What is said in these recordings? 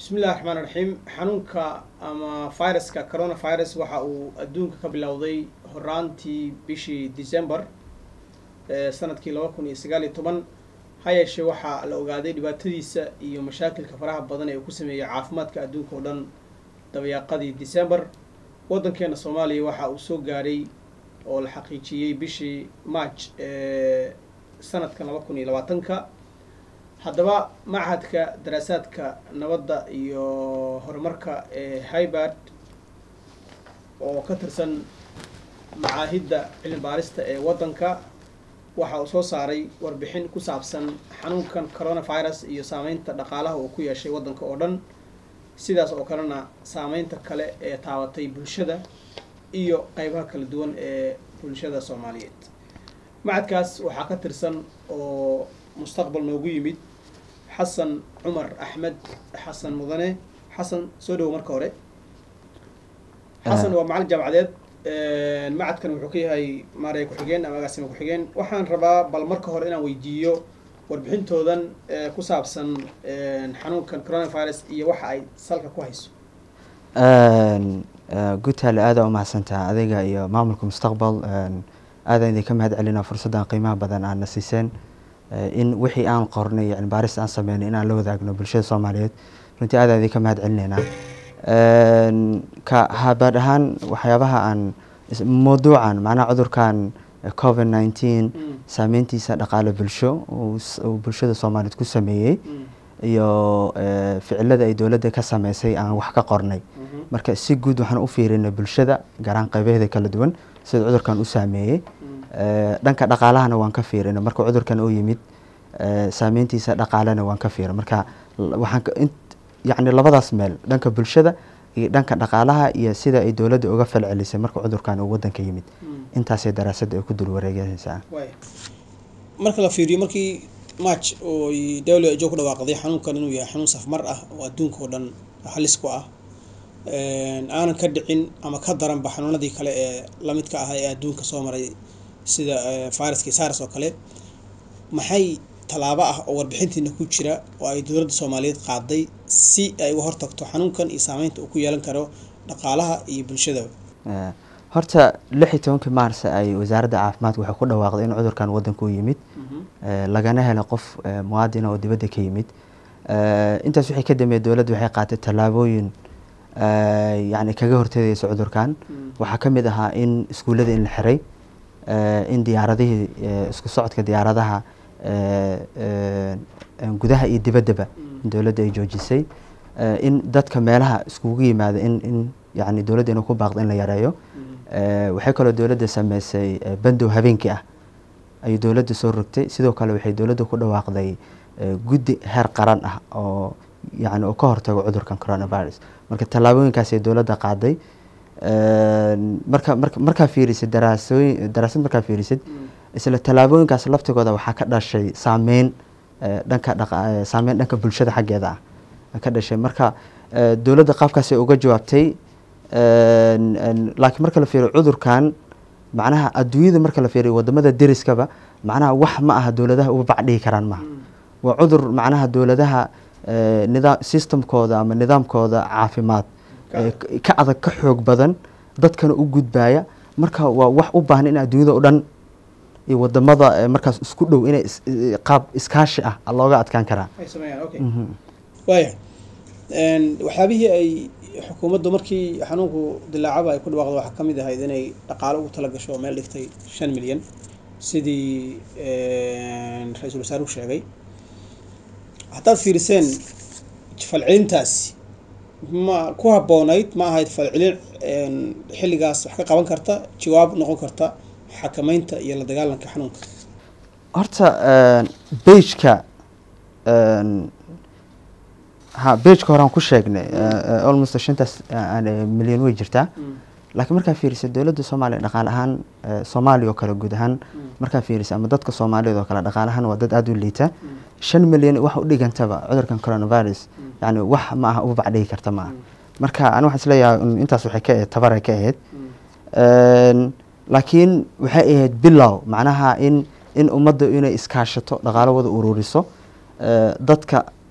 bismi illahi raxmaan raxiim xanuunka ama viruska coronavirus waxa uu adduunka ka bilowday horaantii bishii december sanadkii laba kun iyo sagaal iyo toban ha yeeshee waxaa la ogaaday dhibaatadiisa iyo mashaakilka faraha badan ee uu ku sameeyey caafimaadka adduunka oo dhan dabayaaqadii december waddankeena soomaaliya waxa uu soo gaadhay oo la xaqiijiyey bishii march sanadkan laba kun iyo labaatanka haddaba machadka daraasaadka nabadda iyo horumarka ee hybard oo ka tirsan macaahidda cilmi baarista ee waddanka waxa uu soo saaray warbixin ku saabsan xanuunkan coronavirus iyo saameynta dhaqaalaha uu ku yeeshay waddanka oo dhan sidaas oo kalena saameynta kale ee taabatay bulshada iyo qeybaha kala duwan ee bulshada soomaaliyeed machadkaas waxaa ka tirsan oo mustaqbal noogu yimid xasan cumar axmed xasan mudane xasan soo dhawo marka hore xasan waa macalin jaamacadeed macadkan wuxuu ka yahay maaraya ku-xigeen ama agaasima ku-xigeen waxaan rabaa bal marka hore inaan weydiiyo warbixintoodan ku saabsan xanuunkan coronavirus iyo waxa ay salka ku hayso gutaale aada umahadsantaha adiga iyo maamulka mustaqbal aadaan idinka mahad celina fursaddan qiimaha badan aadna siiseen in wixii aan qornay yani baaris aan sameynay inaan la wadaagno bulshada soomaaliyeed runtii aadaan idinka mahad celineynaa ka habaad ahaan waxyaabaha aan mawduucan macnaha cudurkan covid nineteen saameyntiisa dhaqaale bulsho uu bulshada soomaaliyeed ku sameeyey iyo ficilada ay dowladda ka sameysay aan wax ka qornay marka si guud waxaan u fiirinay bulshada gaaraan qaybaheeda kala duwan sida cudurkan u saameeyey dhanka dhaqaalahana waan ka fiirinay marka cudurkan uu yimid saameyntiisa dhaqaalena waan ka fiirin marka waxaan yacni labadaas meel dhanka bulshada iyo dhanka dhaqaalaha iyo sida ay dowladda uga falcelisay marka cudurkan uu waddanka yimid intaasay daraasadda ay ku dul wareegaysaa marka la fiiriyo markii march oo w h o ku dhawaaqday xanuunkan inuu yahay xanuun safmar ah oo adduunka oo dhan halis ku ah aanan ka dhicin ama ka daranba xanuunadii kale ee lamidka ah ee adduunka soo maray sida viruskii sars oo kale maxay tallaabo ah oo warbixintiina ku jira oo ay dowladda soomaaliyeed qaaday si ay uga hortagto xanuunkan iyo saameynta uu ku yeelan karo dhaqaalaha iyo bulshadaba horta lix iyo tobankii maars ay wasaaradda caafimaadka waxay ku dhawaaqday in cudurkan waddanka u yimid lagana helo qof muwaadina oo dibadda ka yimid intaas wixii ka dambeeyay dowladda waxay qaatay tallaabooyin yani kaga hortagaysa cudurkan waxaa ka mid ahaa in iskuullada in la xiray in diyaaradihii isku socodka diyaaradaha gudaha iyo dibaddaba in dowladda ay joojisay in dadka meelaha iskugu yimaada in in yani dowladda inuu ku baaqdo in la yareeyo waxay kaloo dowladda sameysay bandow habeenkii ah ayay dowladda soo rogtay sidoo kale waxay dowladda ku dhawaaqday guddi heer qaran ah oo yani oo ka hortago cudurkan coronavirus marka tallaabooyinkaasay dowladda qaaday marka marka markaa fiirisid daraasooyin daraasad markaa fiirisid isla tallaabooyinkaas laftigooda waxaa ka dhashay saameyn dhanka dhaqa saameyn dhanka bulshada xaggeeda ah ka dhashay marka dowladda qaabkaasay uga jawaabtay laakiin marka la fiiriyo cudurkan macnaha adduunyada marka la fiiriyo wadamada deriskaba macnaha wax ma aha dowladaha uga bacdhigi karaan maaha waa cudur macnaha dowladaha nidaam systemkooda ama nidaamkooda caafimaad ka adag ka xoog badan dadkana u gudbaya marka waa wax u baahan in adduunyada o dhan iyo wadamada markaas isku dhow inay qaab iskaashi ah looga adkaan karaa waaya waxyaabihii ay xukuumaddu markii xanuunku dilaacaba ay ku dhawaaqda waxaa ka mid ahayd inay dhaqaalo ugu tala gasho oo meel dhigtay shan milyan sidii ra-iisul wasaaruhu sheegay haddaad fiiriseen falcelintaasi ma ku habboonayd ma ahayd falcelin xilligaas wax ka qaban karta jawaab noqon karta xakameynta iyo la dagaalanka xanuunka horta beijka ha beijka horaan ku sheegnay almost shantaas milyan way jirtaa laakiin markaa fiirisa dowladda soomaaliya dhaqaale ahaan soomaaliya oo kale guud ahaan markaa fiirisa ama dadka soomaaliyeed oo kale dhaqaale ahaan waa dad aada u liita shan milyan wax u dhigantaba cudurkan coronavirus yani wax ma aha uba bacdhigi karta ma aha marka ani waxaan isleeyahay intaas waxay ka ahayd tabaray ka ahayd laakiin waxay ahayd bilow macnaha in in ummadda inay iskaashato dhaqaalo wada ururiso dadka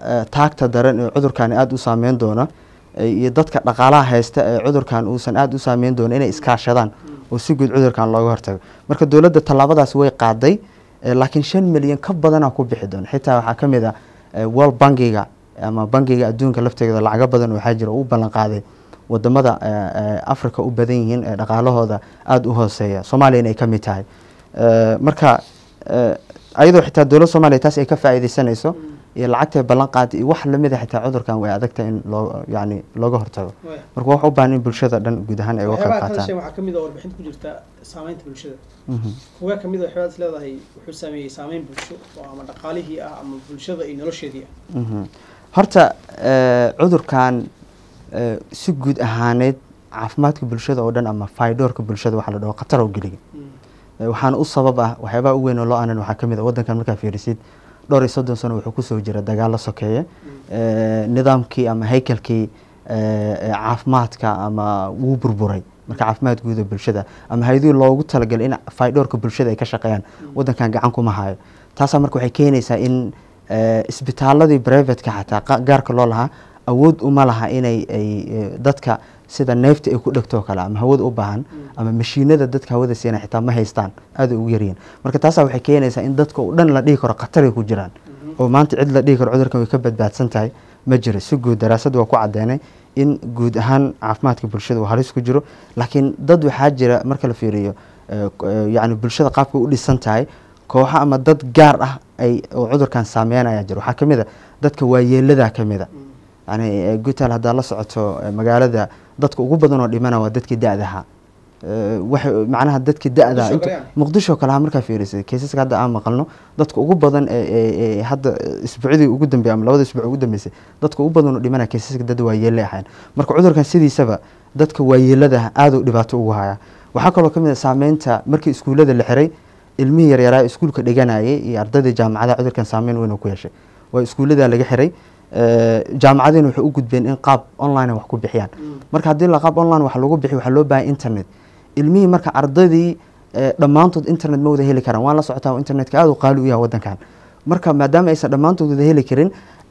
eh, taagta daran ee cudurkan aada u saameyn doona eh, iyo dadka dhaqaalaha haysta ee cudurkan uusan aada u saameyn doona inay iskaashadaan oo si guud cudurkan looga hortago marka dowladda tallaabadaas way qaaday eh, laakiin shan milyan ka badanaa ku bixi doona xitaa waxaa ka mid ah eh, world bankiga ama bankiga adduunka lafteeda lacago badan waxaa jira oo u ballan qaaday wadamada eh, eh, africa u badan yihiin ee dhaqaalahooda aada u hooseeya soomaaliya inay ka mid tahay Eh, marka eh, ayadoo xitaa dowladda soomaaliya taas ay ka faa'iideysanayso iyo lacagtay ballan qaaday iyo wax lamid a xitaa cudurkan way adagtahay in loo yani looga hortago Waya. marka wax u baahan in bulshada dhan guud ahaan ay uga qayb waxyaabaha ka qaataan dhashay waxaa kamid a warbixinta ku jirta saameynta bulshada Mhm. kuwa kamid a waxyaabad is leedahay wuxuu saameeyey saameyn bulsho oo ama dhaqaalihii ah ama bulshada iyo nolosheedii ah Mhm. horta eh, cudurkan eh, si guud ahaaneed caafimaadka bulshada oo dhan ama faydoorka bulshada waxaa la dhaho khatar oo geliya Mm. Eh, waxaana u sabab ah waxyaabaha u weyn oo loo aanan waxaa ka mid a waddankan markaa fiirisid dhowr iyo soddon sano wuxuu kusoo jira dagaalo sokeeye Eh, nidaamkii ama haykalkii eh, eh, caafimaadka ama wuu burburay marka caafimaad guuda bulshada ama hay-adihii loogu talagalay in faydhoorka bulshada ay ka shaqeeyaan waddankan gacan kuma hayo taasaa marka waxay keenaysaa in eh, isbitaaladii privateka xataa qa- gaarka loo lahaa awood uma laha inay ay eh, dadka sida neefta ay ku dhegto oo kale ama hawada u baahan ama mashiinada dadka hawada siina xitaa ma haystaan aada ugu yaryihin marka taasaa waxay keenaysaa in dadka oo dhan la dhihi karo khatar ay ku jiraan oo maanta cid la dhihi karo cudurkan way ka badbaadsan tahay ma jiro si guud daraasad waa ku caddeynay in guud ahaan caafimaadka bulshada uu halis ku jiro laakiin dad waxaa jira marka la fiiriyo eh, k- eh, yacni bulshada qaabka u dhisan tahay kooxo ama dad gaar ah ay oo cudurkan saameynaya jira waxaa ka mid a dadka waayeeladaa ka mid a yani eh, gutal haddaa la socoto eh, magaalada dadka ugu badan oo dhimana waa dadkii da-daha Eh, waxay macnaha dadkii da-da Muqdisho inta- kale yani? muqdisho kale ha markaa fiirisay kaysaska hadda aan maqalno dadka ugu badan ee ee- ee hadda isbuucdii ugu dambeeyay ama labada isbuuc ugu dambeysay dadka ugu badan oo dhimana kaysaska dad waayeele ahayn marka cudurkan sidiisaba dadka waayeelada aada u dhibaato ugu haya waxaa kaloo ka mid a saameynta markii iskuullada la xiray ilmihii yaryaraa iskuulka dhiganayay iyo ardaydii jaamacadaha cudurkan saameyn weyn uu ku yeeshay waa iskuulladaa laga xiray Eh, jaamacadiina waxay u gudbeen in qaab online wax ku bixiyaan marka haddii la qaab online wax lagu bixiyo waxaa loo baahan internet ilmihii marka ardaydii eh, dhammaantood internet ma wada heli karaan waan la socotaa internetka aada u qaali u yahay waddankan marka maadaama aysan dhammaantood wada heli karin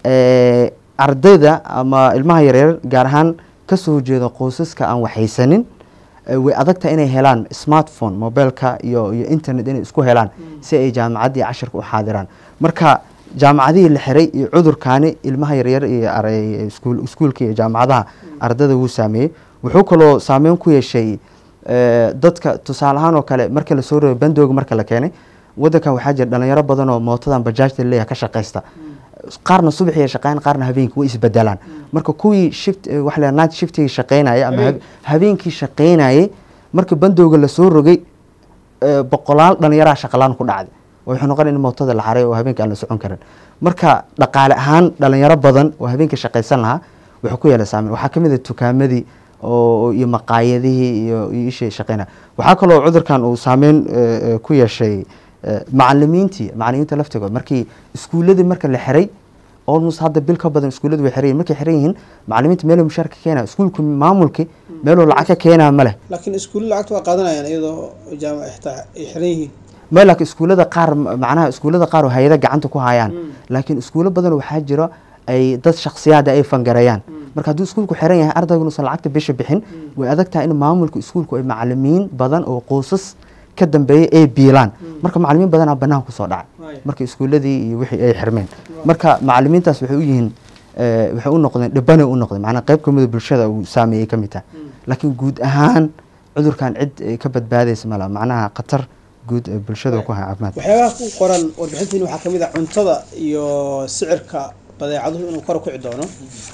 eh, ardayda ama ilmaha yaryar gaar ahaan kasoo jeeda qoysaska aan waxaysanin eh, way adagtahay inay helaan smartphone mobileka iyo iyo internet inay isku helaan si ay jaamacaddii cashirka u xaadiraan marka jaamacadihii la xiray iyo cudurkaani ilmaha yaryar iyo aray- iskuul- iskuulka iyo jaamacadaha ardada wuu saameeyey wuxuu kaloo saameyn ku yeeshay eh, dadka tusaale ahaan oo kale marka lasoo rogay bandooga marka la keenay waddankan waxaa jira dhalinyaro badan oo mootadan bajaajta leeyahay ka shaqaysta qaarna subaxii ay shaqeeyaan qaarna habeenkii way isbedelaan marka kuwii shift eh, waxa la yidhaha night shiftiga shaqeynaya ama hab- Habeenkii. habeenkii shaqeynayay marka bandooga lasoo rogay eh, boqolaal dhalinyaraha shaqalaan ku dhacday oo wuxuu noqon in mootada la xaray oo habeenka aan la socon karin marka dhaqaale ahaan dhalinyaro badan oo habeenka shaqaysan lahaa wuxuu ku yeelay saameyn waxaa ka mid ah tukaamadii oo iyo maqaayadihii iyo iyo ishii shaqeynaya waxaa kaloo cudurkan uu saameyn eh, eh, ku yeeshay eh, macalimiintii macalimiinta laftigood markii iskuuladii marka la xiray almost hadda bil ka badan iskuulladu way xiran yihiin markay xiran yihiin macalimiinta meeluu mushaar ka keenaya iskuulku maamulkii meeluu lacag ka keenaya ma leh laakiin iskuulla lacagta waa qaadanayaan iyadoo jaamac xitaa ay xiran yihiin ma laakiin iskuullada qaar macnaha iskuullada qaar oo hay-ada gacanta ku hayaan laakiin iskuullo badan waxaa jiro ay dad shakhsiyaada ay fangareeyaan marka hadduu iskuulku xiran yahay ardaygu inuusan lacagta bisha bixin way adag tahay in maamulka iskuulku ay macalimiin badan oo qoysas ka dambeeya ay biilaan marka macalimiin badanaa banaanka kusoo dhacay Waaya. marka iskuulladii iyo wixii ay xirmeen marka macalimiintaas waxay u yihiin eh, waxay u noqdeen dhibbanay u noqdeen macnaa qayb kamida bulshada uu saameeyey ka mid tahay laakiin guud ahaan cudurkan cid eh, ka badbaadaysa mala macnaha khatar guud ee bulshada uu ku haya caafimaadka waxyaabaha ku qoran warbixintiin waxaa kamid ah cuntada iyo sicirka badeecaduhu inuu kor u kici doono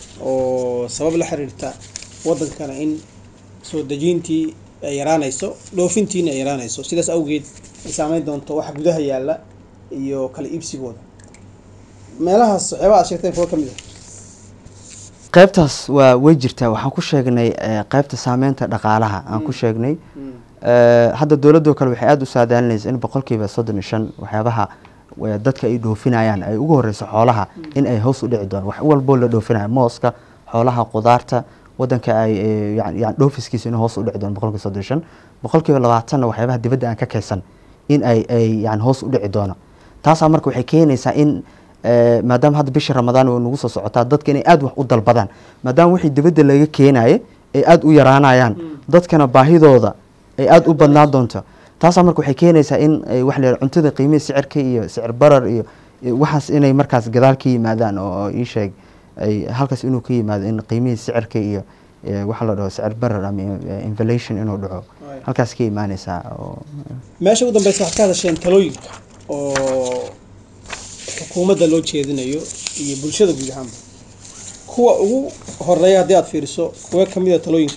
oo sabab la xiriirta wadankana in soo dejintii ay yaraanayso dhoofintiina ay yaraanayso sidaas awgeed ay saameyn doonto waxa gudaha yaalla iyo kala iibsigooda meelahaas waxyaabaha aad sheegteen kuwa kamid ah qaybtaas waa way jirtaa waxaan ku sheegnay eh, qaybta saameynta dhaqaalaha aan ku sheegnay Eh, hadda dowladoo kale waxay aada u saadaalinaysa in boqolkiiba soddon iyo shan waxyaabaha eh, dadka ay dhoofinayaan ay ugu horeyso xoolaha in ay hoos u dhici doon wax walboo la dhoofinaya mooska xoolaha qudaarta wadanka ay eh, yani yani dhoofiskiisa inuu hoos u dhici doono boqolkiiba soddon iyo shan boqolkiiba labaatanna waxyaabaha dibadda aan ka kaysan in ay ay yani hoos u dhici doono taasaa marka waxay keenaysaa in eh, maadaama hadda bishii ramadaan oo nagu soo socotaa dadka inay aada wax u dalbadaan maadaama wixii dibadda laga keenaye ay aada u yaraanayaan dadkana baahidooda ay aada u badnaan doonto taasaa marka waxay keenaysaa in ay wax la yidhahdo cuntada qiimihii sicirka iyo sicir barar iyo iyo waxaas inay markaas gadaal ka yimaadaan oo oo ii sheeg ay halkaas inuu ka yimaado in qiimihii sicirka iyo eh, waxa la dhaho sicir barar ama eh, inflation inuu dhaco Right. halkaas ka imaanaysaa oo meesha ugu dambeysa waxaad ka hadasheen talooyinka oo xukuumadda loo jeedinayo iyo bulshada guud ahaanba kuwa ugu horeeya haddii aad fiiriso kuwa ka mid a talooyinka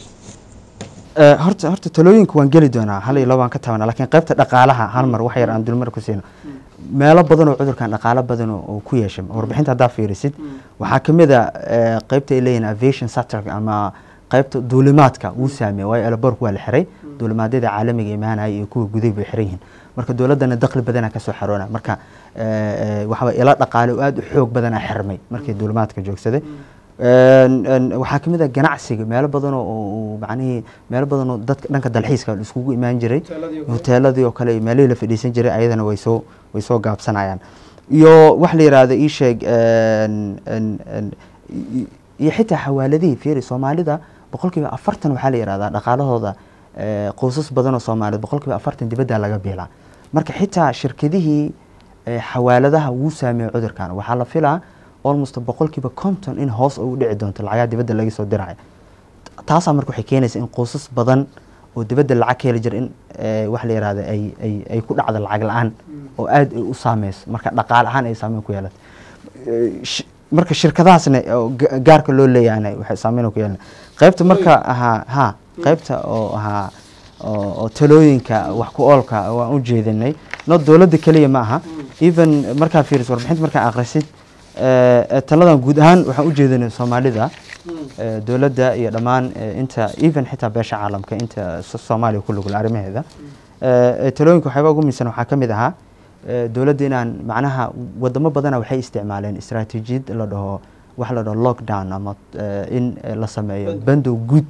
Eh, horta horta talooyinka waan geli doonaa hal iyo laba waan ka tabanaa laakiin qaybta dhaqaalaha hal mar wax yar aan dulmar ku siino meelo badan oo cudurkan dhaqaalo badan oo oo ku yeeshay warbixinta haddaa fiirisid waxaa ka mid a eh, qaybta ay leeyihin aviation sector ama qaybta duulimaadka wuu saameeyey waayo elaboorku waa la xiray duulimaadyada caalamiga imaanaya iyo kuwa guday bay xiran yihiin marka dowladdana dakhli badanaa kasoo xaroona marka eh, eh, waxaa ilo dhaqaale oo aada u xoog badanaa xirmay markii duulimaadka joogsaday Een, een, waxaa ka mid ah ganacsiga meelo badan oo oo macnihii meelo badan oo dadka dhanka dalxiiska la iskugu imaan jiray Hoteeladii oo kale. hoteeladii oo kale iyo meelihii la fadhiisan jiray ayadana way soo way soo gaabsanayaan iyo wax la yidhaahdo ii sheeg een, een, een, i- iyo xitaa xawaaladihii fiiri soomaalida boqolkiiba afartan waxaa la yidhahdaa dhaqaalahooda eh, qoysas badan oo soomaaliyeed boqolkiiba afartan dibadda laga biilaa marka xitaa shirkadihii eh, xawaaladaha wuu saameeyey cudurkan waxaa la filaa almost boqolkiiba konton in hoos u dhici doonto lacagaha dibadda laga soo diraya taasaa marka waxay keenaysa in qoysas badan oo dibadda lacag ka heli jira in eh, wax la yihahda ay ay ay ku dhacdo lacag la-aan oo aad ay u saameyso marka dhaqaale ahaan ay saameyn ku yeelato Eh, shi- marka shirkadahaasna oo ga- gaarka loo leeyahayna waxay saameyn ku yeelan qaybta marka ahaa ha qaybta oo ahaa oo oo talooyinka wax ku oolka waan u jeedinay no dowladda keliya ma aha even markaa fiiriso warbixinta markaa akhrisid eh, eh, taladan guud ahaan waxaan u jeedinay soomaalida eh, dowladda iyo dhammaan eh, inta even xitaa beesha caalamka inta so- soomaaliya ku lugul arrimaheeda Eh, eh, talooyinka waxyaaba ugu miisan waxaa ka mid ahaa eh, dowladda inaan macnaha wadamo badana waxay isticmaaleen istaraatiijiyad la dhaho wax la dhaho lockdown ama eh, in eh, la sameeyo Bandow. bandow guud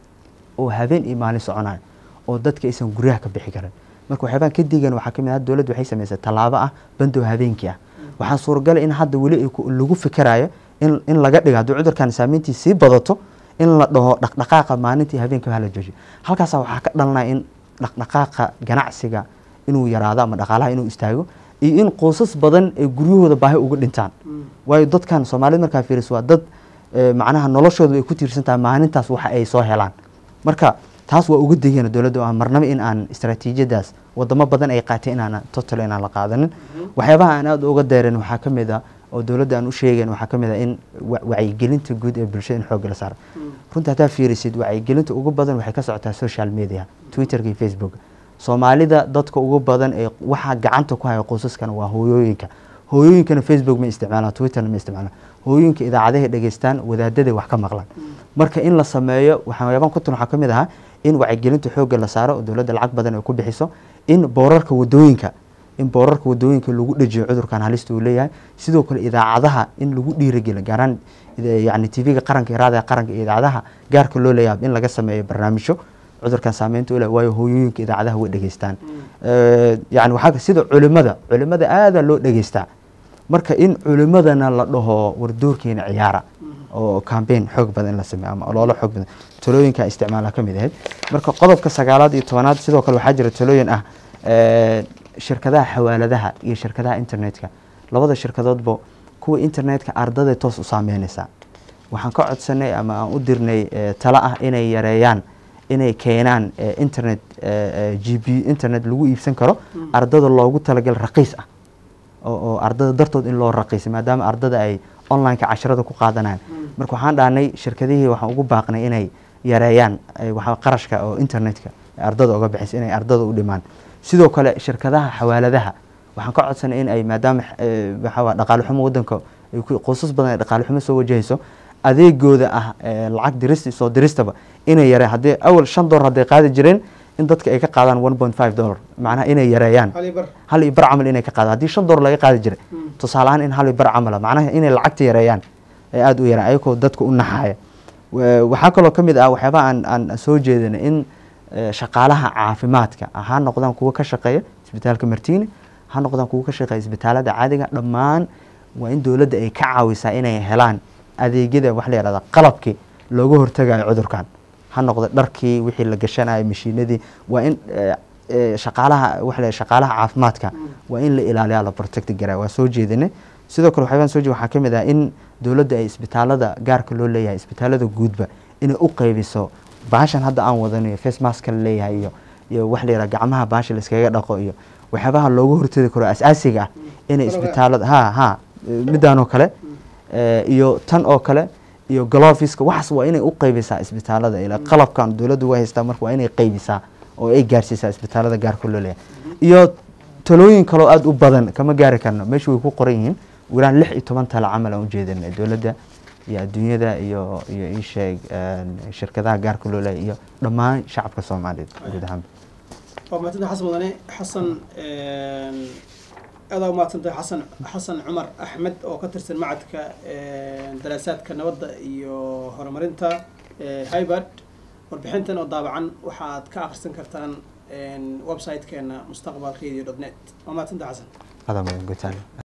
oo habeen iyo maalin soconayo oo dadka aysan guryaha ka bixi karin marka waxyaabaan ka digan waxaa ka mid ah dowladdu waxay samaysay tallaabo ah bandow habeenkii ah waxaa suuragal in hadda weli ay ku- lagu fikirayo in in laga dhigo haddii cudurkan saameyntii sii badato in la dhaho dhaqdhaqaaqa maalintii habeenkii hala joojiyo halkaasaa waxaa ka dhalanaya in dhaqdhaqaaqa ganacsiga inuu yaraado ama dhaqaalaha inuu istaago iyo in qoysas badan ay guryahooda baahi uga dhintaan waayo dadkan soomaalida markaa fiiriso waa dad eh, macnaha noloshooda ay ku tiirsan tahay maalintaas waxa ay soo helaan marka taas waa uga degena dowladda aan marnaba in aan istaraatiijiyadaas wadamo badan ay qaatay inaan total inaan la qaadanin waxyaabaha aan aada uga deerin waxaa ka mid a oo dowladda aan u sheegayn waxaa ka mid a in wa- wacyigelinta guud ee bulshada in xoogga la saaro runta haddaa fiirisid wacyigelinta ugu badan waxay ka socotaa social media twitterka iyo facebook soomaalida dadka ugu badan ee waxaa gacanta ku haya qoysaskana waa hooyooyinka hooyooyinkana facebook ma isticmaalaan twitterna ma isticmaalaan hooyooyinka idaacadahay dhegeystaan wadaadaday wax ka maqlaan marka in la sameeyo waxyaabaan ku tan waxaa ka mid ahaa in wacyigelinta xoogga la saaro oo dowladda lacag badan ay ku bixiso in boorarka wadooyinka in boorarka wadooyinka lagu dhejiyo cudurkan halista uu leeyahay sidoo kale idaacadaha in lagu dhiirigeliyo gaaraan yani tv-ga qaranka iyo raadiga qaranka iyo idaacadaha gaarka loo leeyahay in laga sameeyo barnaamijyo cudurkan saameynta u leh waayo hooyooyinka idaacadaha way dhegeystaan Eh, yani waxaa ka- sida culimada culimada aadaa loo dhegeystaa marka in culimadana la dhaho wardoorkeena ciyaara oo campaign xoog badan in la sameeyo ama ololo xoog badan talooyinka isticmaala ka mid ahayd marka qodobka sagaalaad iyo tobanaad sidoo kale waxaa jira talooyin ah eh, shirkadaha xawaaladaha iyo shirkadaha internetka labada shirkadoodba kuwa internetka ardada toos u saameynaysaa waxaan ka codsanay ama aan u dirnay eh, talo ah inay yareeyaan inay keenaan eh, internet eh, eh, g b internet lagu iibsan karo ardada loogu talagal raqiis ah oo oo ardada dartood in loo raqiisay maadaama ardada ay online-ka casharada ku qaadanayaan marka waxaan dhahnay shirkadihii waxaan ugu baaqnay inay yareeyaan eh, waxa qarashka oo internetka ee ardada uga bixisa inay ardada u dhimaan sidoo kale shirkadaha xawaaladaha waxaan ka codsanay in ay maadaama eh, waxa waa dhaqaale xumo wadanka ay ku- qoysas badan ay dhaqaale xumo soo wajahayso adeegooda ah eh, lacag dirista soo diristaba inay yareen haddii awal shan dolar hadday qaadi jireen in dadka ay ka qaadaan one point five dollar macnaha inay yareeyaan hal iyo bar hal iyo bar camal inay ka qaadaan haddii shan dolar laga qaadi jiray tusaale ahaan in hal iyo bar camala macnaha inay lacagta yareeyaan ee aada u yaraan ayagoo dadka u naxaya Wa- waxaa kaloo ka mid ah waxyaabaha aan aan soo jeedinay in eh, shaqaalaha caafimaadka ha noqdaan kuwa ka shaqeeya isbitaalka martiini ha noqdaan kuwa ka shaqeeya isbitaalada caadiga dhammaan waa in dowladda ay ka caawisaa inay helaan adeegyada waxa la yihahda qalabkii looga hortagayo cudurkan ha noqdo dharkii wixii la gashanayo mashiinadii waa in eh, eh, shaqaalaha waxa la yidhahda shaqaalaha caafimaadka waa in la ilaaliyaa la protect garaa waa soo jeedinay sidoo kale waxyaabaan soo jeed waxaa ka mid ah in dowladda ay isbitaalada gaarka loo leeyahay isbitaalada guudba inay u qaybiso baashan hadda aan wadanayo face maska la leeyahay iyo iyo waxa la yidhaha gacmaha baasha layskaga dhaqo iyo waxyaabaha looga hortagi karo asaasiga ah inay Kaloga. isbitaalada ha ha eh, midaan oo kale eh, iyo tan oo kale iyo gloviska waxaas waa inay u qaybisaa isbitaalada ila qalabkan dowladdu way haystaa marka waa inay qaybisaa oo ay gaarsiisaa isbitaalada gaarka loo leeyahay iyo talooyin kaloo aada u badan kama gaari karno meesha way ku qoran yihiin wiraan lix iyo toban tala camal aan ujeedinay dowladda iyo adduunyada iyo iyo isheeg shirkadaha gaarka loo leeyahay iyo dhammaan shacabka soomaaliyeed guud ahaanba waa mahadsantahay xasan wadane xasan aada umahadsantahay xasan xasan cumar axmed oo ka tirsan macadka daraasaadka nabadda iyo horumarinta hybard warbixintan oo daabacan waxaad ka akhrisan kartaan website-keena mustaqbal radio dot net waa mahadsantahay xasan adaa mudan gutaan